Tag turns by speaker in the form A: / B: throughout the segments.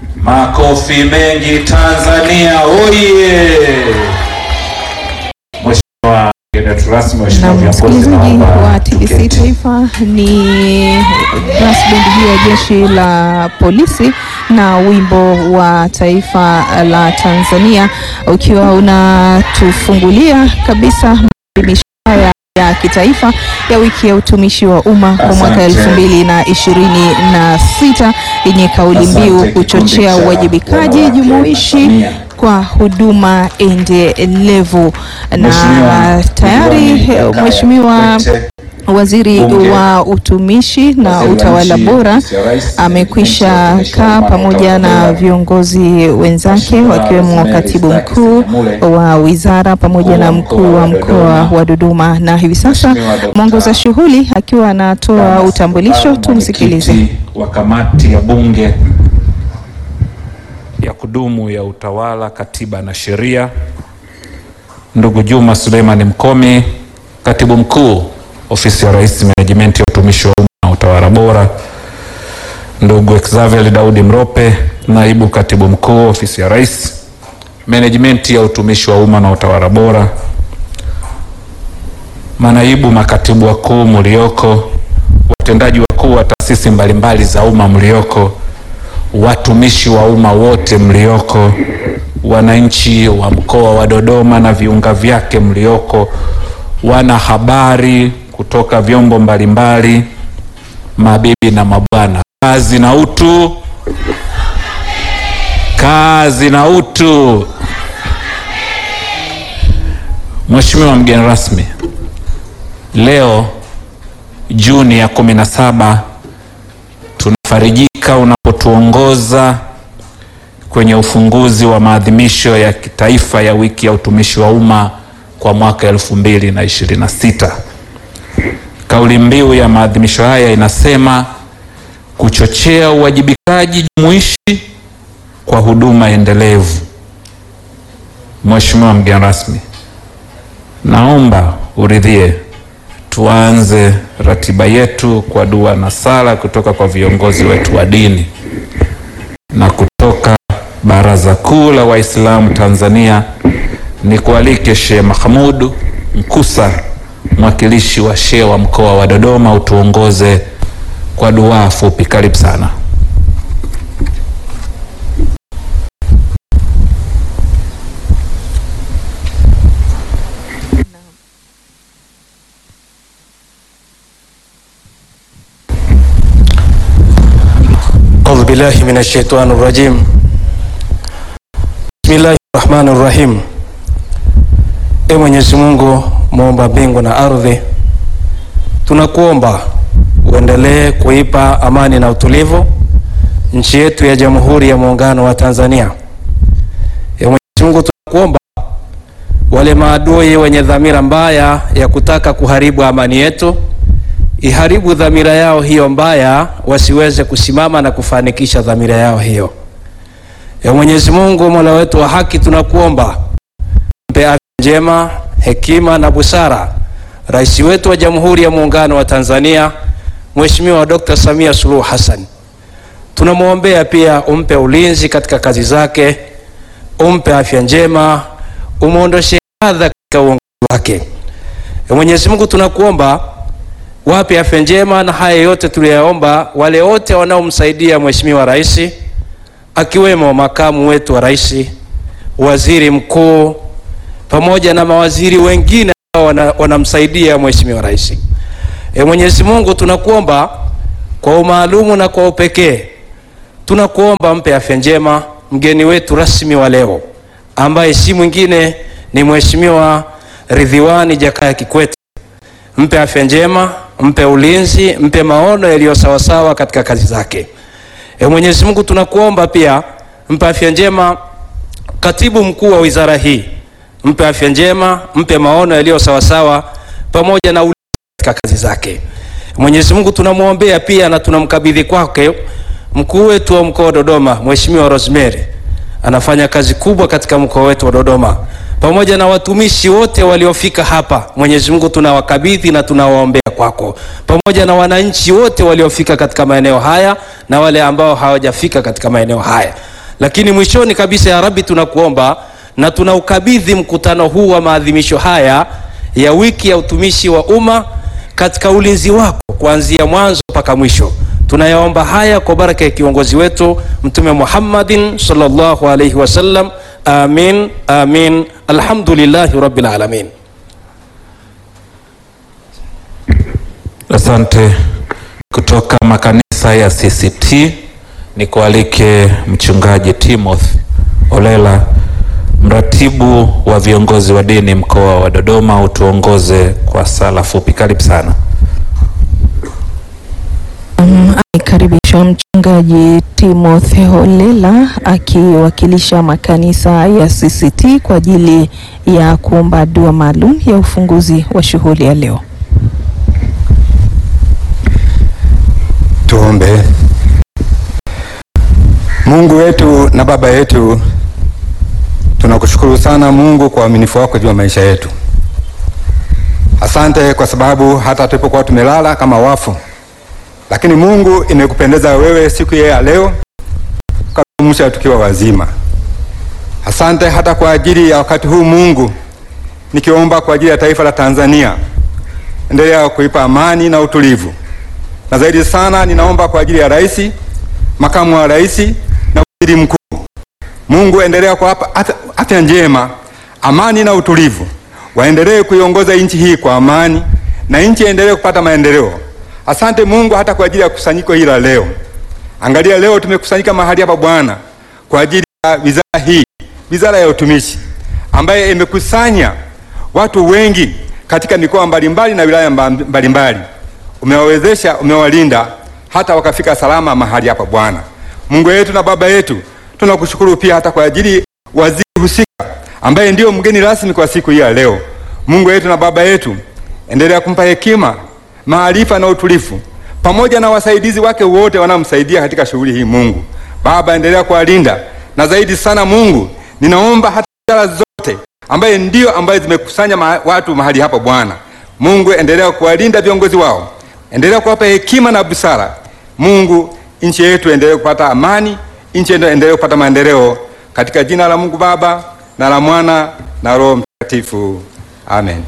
A: Makofi mengi Tanzania oye! Mheshimiwa mgeni wetu rasmi,
B: Na
A: Mheshimiwa viongozi,
B: msikilizaji
A: naomba
B: wa TBC
A: tuketi.
B: Taifa ni brass band hii ya jeshi la polisi na wimbo wa taifa la Tanzania ukiwa unatufungulia kabisa maadhimisho haya ya kitaifa ya wiki ya utumishi wa umma kwa mwaka
A: Asante.
B: elfu mbili na ishirini na sita yenye kauli mbiu
A: Asante,
B: kuchochea
A: kikundi cha
B: uwajibikaji
A: wanawake
B: jumuishi
A: Tanzania.
B: kwa huduma endelevu na
A: Mheshimiwa
B: tayari
A: Diwani Jakaya
B: Mheshimiwa
A: Kikwete,
B: Waziri
A: Bunge,
B: wa utumishi na
A: Waziri wa
B: utawala
A: Nchi,
B: bora
A: Ofisi ya Rais,
B: amekwisha
A: Utumishi wa
B: kaa
A: Umma na
B: pamoja
A: Utawala
B: na
A: Bora.
B: viongozi wenzake
A: Mheshimiwa
B: wakiwemo
A: Rosemary
B: katibu
A: Staki
B: mkuu
A: Senyamule,
B: wa wizara pamoja na mkuu wa mkoa wa Dodoma, na hivi sasa
A: Mheshimiwa Dr.
B: mwongoza shughuli akiwa anatoa
A: Damas
B: utambulisho.
A: Kabaru,
B: Tumsikilize.
A: mwenyekiti wa kamati ya bunge ya kudumu ya utawala, katiba na sheria, ndugu Juma Suleiman Mkomi, katibu mkuu ofisi ya Rais, menejimenti ya utumishi wa umma na utawala bora, ndugu Xavier Daudi Mrope, naibu katibu mkuu ofisi ya Rais, menejimenti ya utumishi wa umma na utawala bora, manaibu makatibu wakuu mlioko, watendaji wakuu wa taasisi mbalimbali za umma mlioko, watumishi wa umma wote mlioko, wananchi wa mkoa wa Dodoma na viunga vyake mlioko, wana habari kutoka vyombo mbalimbali, mabibi na mabwana, kazi na utu, kazi na utu. Mheshimiwa mgeni rasmi, leo Juni ya kumi na saba tunafarijika unapotuongoza kwenye ufunguzi wa maadhimisho ya kitaifa ya wiki ya utumishi wa umma kwa mwaka elfu mbili na ishirini na sita. Kauli mbiu ya maadhimisho haya inasema kuchochea uwajibikaji jumuishi kwa huduma endelevu. Mheshimiwa mgeni rasmi, naomba uridhie tuanze ratiba yetu kwa dua na sala kutoka kwa viongozi wetu wa dini na kutoka Baraza Kuu la Waislamu Tanzania. Ni kualike Sheikh Mahmud Mkusa, mwakilishi wa Sheikh wa mkoa wa Dodoma, utuongoze kwa dua fupi. Karibu sana.
C: أعوذ بالله من الشيطان الرجيم بسم الله الرحمن الرحيم E Mwenyezi Mungu muumba mbingu na ardhi, tunakuomba uendelee kuipa amani na utulivu nchi yetu ya Jamhuri ya Muungano wa Tanzania. E Mwenyezi Mungu tunakuomba wale maadui wenye dhamira mbaya ya kutaka kuharibu amani yetu iharibu dhamira yao hiyo mbaya, wasiweze kusimama na kufanikisha dhamira yao hiyo. Ya Mwenyezi Mungu, Mola wetu wa haki, tunakuomba mpe afya njema, hekima na busara rais wetu wa Jamhuri ya Muungano wa Tanzania, Mheshimiwa Dr. Samia Suluhu Hassan. Tunamwombea pia umpe ulinzi katika kazi zake, umpe afya njema, umwondoshe adha katika uongozi wake. Ya Mwenyezi Mungu, tunakuomba wape afya njema na haya yote tuliyaomba wale wote wanaomsaidia Mheshimiwa Rais, akiwemo makamu wetu wa rais, waziri mkuu, pamoja na mawaziri wengine ambao wana, wanamsaidia Mheshimiwa Rais. E Mwenyezi Mungu, tunakuomba kwa umaalumu na kwa upekee, tunakuomba mpe afya njema mgeni wetu rasmi wa leo ambaye si mwingine ni Mheshimiwa Ridhiwani Jakaya Kikwete mpe afya njema, mpe ulinzi, mpe maono yaliyo sawasawa katika kazi zake. E Mwenyezi Mungu, tunakuomba pia mpe afya njema katibu mkuu wa wizara hii, mpe afya njema, mpe maono yaliyo sawasawa pamoja na ulinzi katika kazi zake. Mwenyezi Mungu, tunamwombea pia na tunamkabidhi kwake mkuu wetu wa mkoa wa Dodoma, Mheshimiwa Rosemary anafanya kazi kubwa katika mkoa wetu wa Dodoma pamoja na watumishi wote waliofika hapa. Mwenyezi Mungu tunawakabidhi na tunawaombea kwako, pamoja na wananchi wote waliofika katika maeneo haya na wale ambao hawajafika katika maeneo haya. Lakini mwishoni kabisa, ya Rabbi, tunakuomba na tunaukabidhi mkutano huu wa maadhimisho haya ya wiki ya utumishi wa umma katika ulinzi wako kuanzia mwanzo mpaka mwisho. Tunayaomba haya kwa baraka ya kiongozi wetu Mtume Muhammadin sallallahu alaihi wasallam. Amin, amin. Alhamdulillahi rabbil alamin.
A: Asante. Kutoka makanisa ya CCT ni kualike mchungaji Timothy Olela, mratibu wa viongozi wa dini mkoa wa Dodoma, utuongoze kwa sala fupi. Karibu sana.
B: Amekaribishwa mchungaji Timothy Holela akiwakilisha makanisa ya CCT kwa ajili ya kuomba dua maalum ya ufunguzi wa shughuli ya leo.
D: Tuombe. Mungu wetu na Baba yetu, tunakushukuru sana Mungu kwa uaminifu wako juu ya maisha yetu. Asante kwa sababu hata tulipokuwa tumelala kama wafu, lakini Mungu imekupendeza wewe siku ya leo ukaamsha tukiwa wazima. Asante hata kwa ajili ya wakati huu Mungu, nikiomba kwa ajili ya taifa la Tanzania, endelea kuipa amani na utulivu na zaidi sana ninaomba kwa ajili ya rais, makamu wa rais na waziri mkuu. Mungu endelea kuwapa afya njema, amani na utulivu, waendelee kuiongoza nchi hii kwa amani na nchi endelee kupata maendeleo. Asante Mungu hata kwa ajili ya kusanyiko hili la leo. Angalia leo tumekusanyika mahali hapa Bwana kwa ajili ya wizara hii, wizara ya utumishi ambaye imekusanya watu wengi katika mikoa mbalimbali na wilaya mbalimbali umewawezesha umewalinda hata wakafika salama mahali hapa Bwana Mungu wetu na Baba yetu, tunakushukuru pia hata kwa ajili waziri husika ambaye ndio mgeni rasmi kwa siku hii ya leo. Mungu wetu na Baba yetu, endelea kumpa hekima, maarifa na utulivu, pamoja na wasaidizi wake wote wanaomsaidia katika shughuli hii. Mungu Baba, endelea kuwalinda na zaidi sana Mungu, ninaomba hata idara zote ambaye ndio ambaye zimekusanya ma watu mahali hapa Bwana Mungu, endelea kuwalinda viongozi wao endelea kuwapa hekima na busara. Mungu, nchi yetu endelee kupata amani, nchi yetu endelee kupata maendeleo, katika jina la Mungu Baba na la Mwana na Roho Mtakatifu, amen.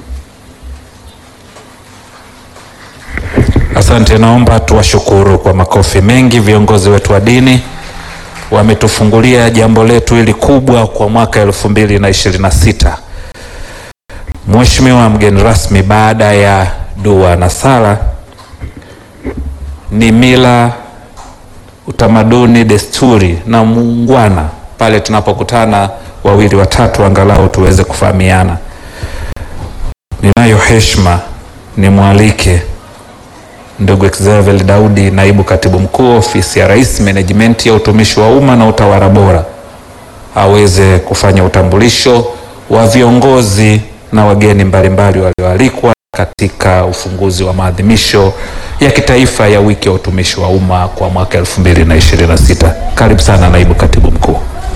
A: Asante. Naomba tuwashukuru kwa makofi mengi viongozi wetu wa dini, wametufungulia jambo letu hili kubwa kwa mwaka elfu mbili na ishirini na sita. Mheshimiwa mgeni rasmi, baada ya dua na sala, ni mila, utamaduni, desturi na muungwana pale tunapokutana wawili watatu, angalau tuweze kufahamiana. Ninayo heshima nimwalike ndugu Xavier Daudi, naibu katibu mkuu ofisi ya Rais, menejimenti ya utumishi wa umma na utawala bora, aweze kufanya utambulisho wa viongozi na wageni mbalimbali walioalikwa katika ufunguzi wa maadhimisho ya kitaifa ya wiki ya utumishi wa umma kwa mwaka 2026. Karibu sana naibu katibu mkuu.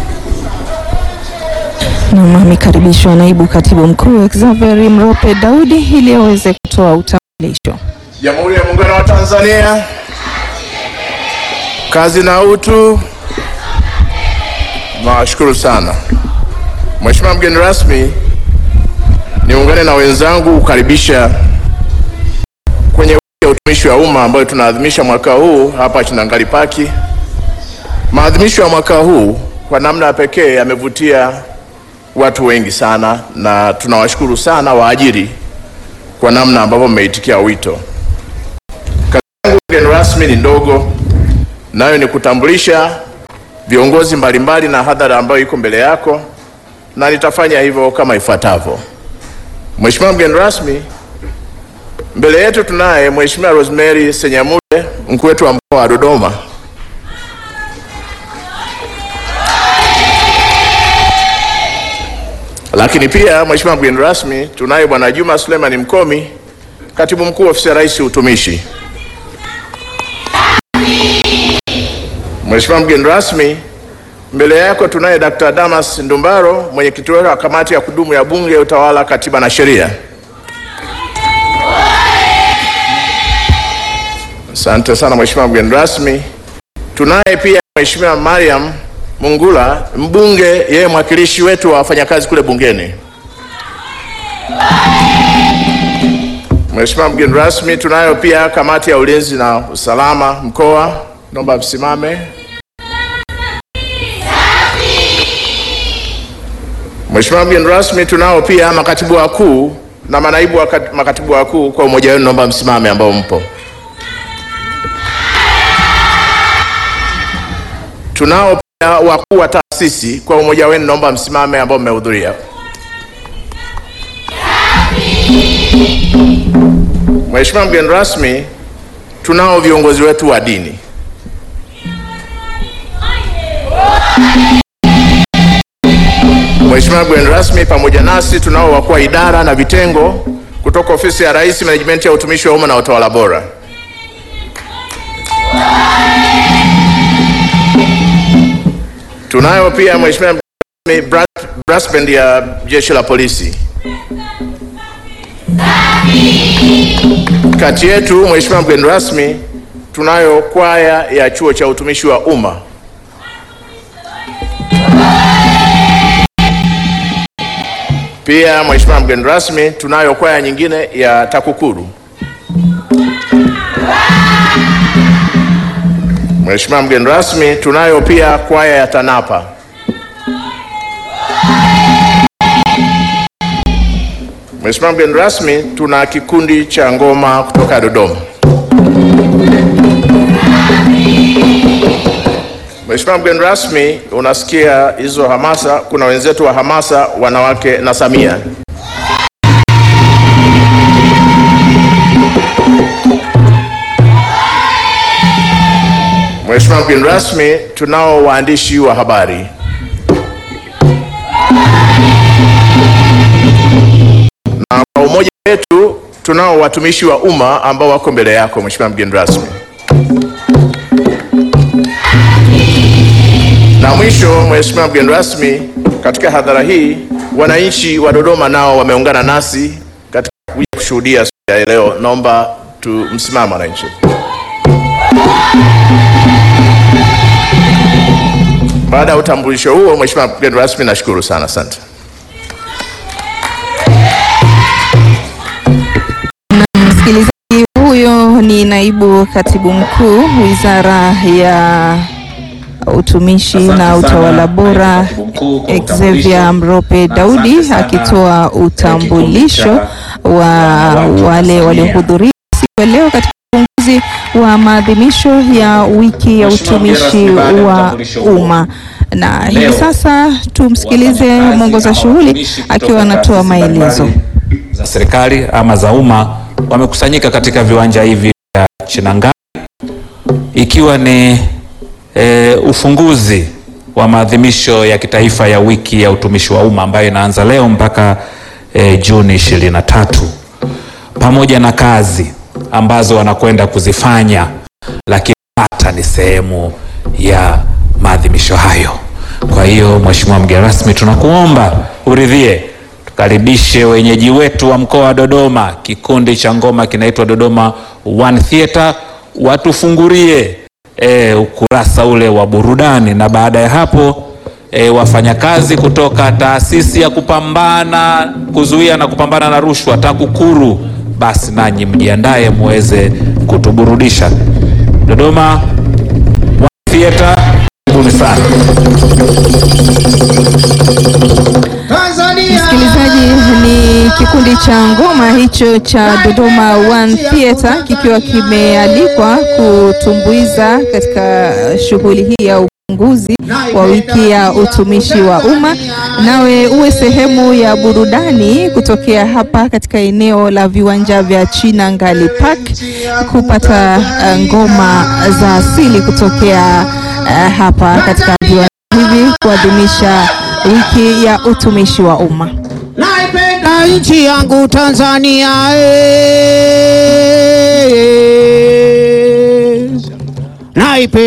B: Nam amekaribishwa naibu katibu mkuu Xavier Mrope Daudi ili aweze kutoa utambulisho.
E: Jamhuri ya Muungano wa Tanzania, kazi na utu. Nawashukuru sana Mheshimiwa mgeni rasmi, niungane na wenzangu kukaribisha kwenye wiki ya utumishi wa umma ambayo tunaadhimisha mwaka huu hapa Chinangali Paki. Maadhimisho ya mwaka huu kwa namna ya pekee yamevutia watu wengi sana, na tunawashukuru sana waajiri kwa namna ambavyo mmeitikia wito. Kazi yangu mgeni rasmi ni ndogo, nayo ni kutambulisha viongozi mbalimbali na hadhara ambayo iko mbele yako, na nitafanya hivyo kama ifuatavyo. Mheshimiwa mgeni rasmi, mbele yetu tunaye Mheshimiwa Rosemary Senyamule, mkuu wetu wa mkoa wa Dodoma. Lakini pia Mheshimiwa mgeni rasmi, tunaye Bwana Juma Suleiman Mkomi, katibu mkuu ofisi ya Rais utumishi. Mheshimiwa mgeni rasmi, mbele yako tunaye Dr. Damas Ndumbaro, mwenyekiti wa kamati ya kudumu ya Bunge, Utawala, Katiba na Sheria. Asante sana Mheshimiwa mgeni rasmi. Tunaye pia Mheshimiwa Mariam Mungula, mbunge, yeye mwakilishi wetu wa wafanyakazi kule bungeni. Mheshimiwa mgeni rasmi, tunayo pia kamati ya ulinzi na usalama mkoa, naomba msimame. Mheshimiwa mgeni rasmi, tunao pia makatibu wakuu na manaibu wa kat- makatibu wakuu kwa umoja wenu, naomba msimame ambao mpo. Tunao pia wakuu wa taasisi kwa umoja wenu, naomba msimame ambao mmehudhuria. Mheshimiwa mgeni rasmi, tunao viongozi wetu wa dini. Mheshimiwa mgeni rasmi, pamoja nasi tunao wakuu wa idara na vitengo kutoka ofisi ya Rais, menejimenti ya utumishi wa umma na utawala bora. Tunayo pia Mheshimiwa mgeni rasmi, bra- brass band ya jeshi la polisi. Kati yetu Mheshimiwa mgeni rasmi, tunayo kwaya ya chuo cha utumishi wa umma. Pia Mheshimiwa mgeni rasmi, tunayo kwaya nyingine ya TAKUKURU. Mheshimiwa mgeni rasmi, tunayo pia kwaya ya TANAPA. Mheshimiwa mgeni rasmi, tuna kikundi cha ngoma kutoka Dodoma. Mheshimiwa mgeni rasmi, unasikia hizo hamasa, kuna wenzetu wa hamasa wanawake na Samia. Mheshimiwa mgeni rasmi, tunao waandishi wa habari. Na kwa umoja wetu tunao watumishi wa umma ambao wako mbele yako Mheshimiwa mgeni rasmi. Na mwisho, Mheshimiwa mgeni rasmi, katika hadhara hii wananchi wa Dodoma nao wameungana nasi katika kuja kushuhudia siku ya leo. Naomba tumsimame wananchi. Baada ya utambulisho huo, Mheshimiwa mgeni rasmi, nashukuru sana, asante.
B: Msikilizaji, huyo ni naibu katibu mkuu wizara ya utumishi
A: Asante
B: na
A: sana,
B: utawala bora
A: naibu katibu mkuu kwa
B: Xavier
A: utambulisho.
B: Mrope
A: Na
B: Daudi
A: asante sana,
B: akitoa
A: eh,
B: utambulisho
A: kikundi cha
B: wa
A: wanawake
B: wale
A: Tanzania.
B: waliohudhuria siku ya leo katika ufunguzi wa maadhimisho ya wiki ya
A: Mheshimiwa mgeni
B: utumishi
A: rasmi, baada ya
B: wa
A: utambulisho huo,
B: umma. Na hivi
A: leo,
B: sasa tumsikilize
A: wafanyakazi
B: mwongoza
A: ama
B: shughuli
A: watumishi kutoka
B: akiwa anatoa
A: taasisi
B: maelezo.
A: mbalimbali za serikali ama za umma wamekusanyika katika viwanja hivi vya Chinangani ikiwa ni e, ufunguzi wa maadhimisho ya kitaifa ya wiki ya utumishi wa umma ambayo inaanza leo mpaka e, Juni 23 pamoja na kazi ambazo wanakwenda kuzifanya, lakini hata ni sehemu ya maadhimisho hayo. Kwa hiyo Mheshimiwa mgeni rasmi, tunakuomba uridhie tukaribishe wenyeji wetu wa mkoa wa Dodoma. Kikundi cha ngoma kinaitwa Dodoma One Theatre, watufungulie e, ukurasa ule wa burudani, na baada ya hapo e, wafanyakazi kutoka taasisi ya kupambana kuzuia na kupambana na rushwa TAKUKURU, basi nanyi mjiandae muweze kutuburudisha. Dodoma One Theatre, karibuni sana.
B: Msikilizaji, ni kikundi cha ngoma hicho cha Dodoma One Theatre kikiwa kimealikwa kutumbuiza katika shughuli hii ya ufunguzi wa wiki ya utumishi wa umma. Nawe uwe sehemu ya burudani kutokea hapa katika eneo la viwanja vya Chinangali Park kupata uh, ngoma za asili kutokea uh, hapa katika viwanja hivi kuadhimisha wiki ya utumishi wa umma.
F: Naipenda nchi yangu Tanzania eh. Naipenda